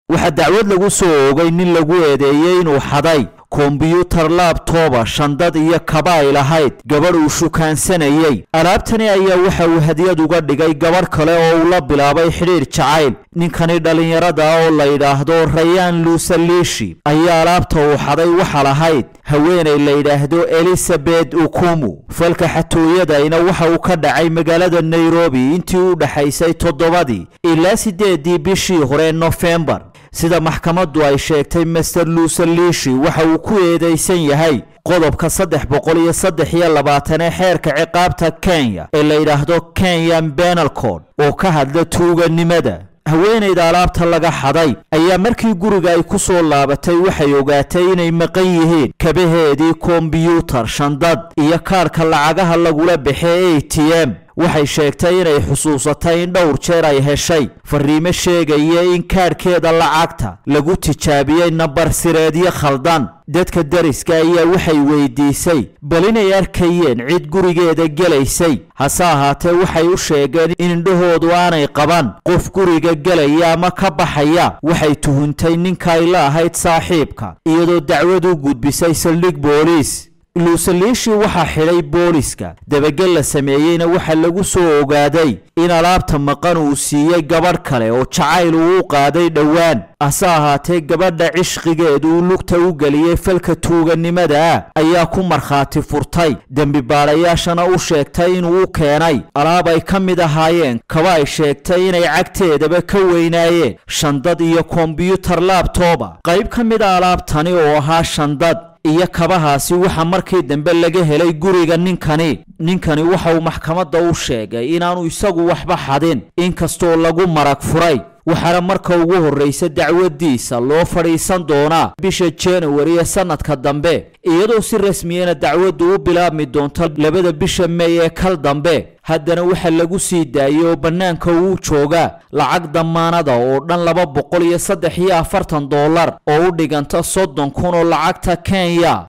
waxaa dacwad lagu soo oogay nin lagu eedeeyey inuu xaday kombiyuutar laabtooba shandad iyo kaba ay lahayd gabadh uu shukaansanayey alaabtani ayaa waxa uu hadiyad uga dhigay gabadh kale oo uu la bilaabay xidhiir jacayl ninkani dhallinyarada oo la yidhaahdo rayaan luusaliishi ayaa alaabta uu xaday waxa lahayd haweenay la yidhaahdo elizabeth ukumu falka xatooyadayna waxa uu ka dhacay magaalada nairobi intii u dhexaysay toddobadii ilaa siddeedii bishii hore nofembar sida maxkamaddu ay sheegtay master luusaliishi waxa uu ku eedaysan yahay qodobka saddex boqol iyo saddex iyo labaatan ee xeerka ciqaabta kenya ee la yidhaahdo kenyan benal code oo ka hadla tuuganimada haweenayda alaabta laga xaday ayaa markii guriga ay ku soo laabatay waxay ogaatay inay maqan yihiin kabaheedii kombiyuutar shandad iyo kaadhka lacagaha lagula baxee a t m waxay sheegtay inay xusuusatay in dhowr jeer ay heshay fariimo sheegaya in kaadhkeeda lacagta lagu tijaabiyey nambar sireedyo khaldan dadka dariska ayaa waxay weydiisay bal inay arkayeen cid gurigeeda gelaysay hase ahaatee waxay u sheegeen in indhahoodu aanay qaban qof guriga gelaya ama ka baxaya waxay tuhuntay ninka ay la ahayd saaxiibka iyadoo dacwad u gudbisay saldhig booliis luusaliishi waxaa xidhay booliska dabagel la sameeyeyna waxaa lagu soo ogaaday in alaabta maqan uu siiyey gabadh kale oo jacayl uu u qaaday dhowaan hase ahaatee gabadha cishqigeedu uu lugta u geliyey falka tuuganimada ah ayaa ku markhaati furtay dembi baadhayaashana u sheegtay inuu u keenay alaab ay ka mid ahaayeen kaba ay sheegtay inay cagteedaba ka weynaayeen shandad iyo kombiyuutar laabtooba qayb ka mid a alaabtani oo ahaa shandad iyo kabahaasi waxa markii dambe laga helay guriga ninkani ninkani waxa uu maxkamadda u sheegay inaanu isagu waxba xadin inkastoo lagu marag furay waxaana marka ugu horraysa dacwadiisa loo fadhiisan doonaa bisha januari ee sannadka dambe iyadoo si rasmiyana dacwaddu u bilaabmi doonto labada bisha mey ee kal dambe haddana waxaa lagu sii daayey oo bannaanka uu joogaa lacag dammaanada oo dhan laba boqol iyo saddex iyo afartan dollar oo u dhiganta soddon kun oo lacagta kenya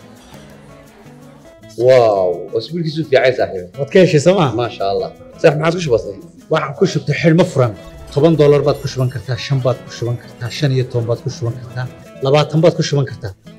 واو واسبوع كيسو في عايز صاحبي waad ka heshay sooma ما شاء الله صح ما عاد وش بصي waxaan ku shubtay xidhmo furan toban doolar baad ku shuban kartaa shan baad ku shuban kartaa shan iyo toban baad ku shuban kartaa labaatan baad ku shuban kartaa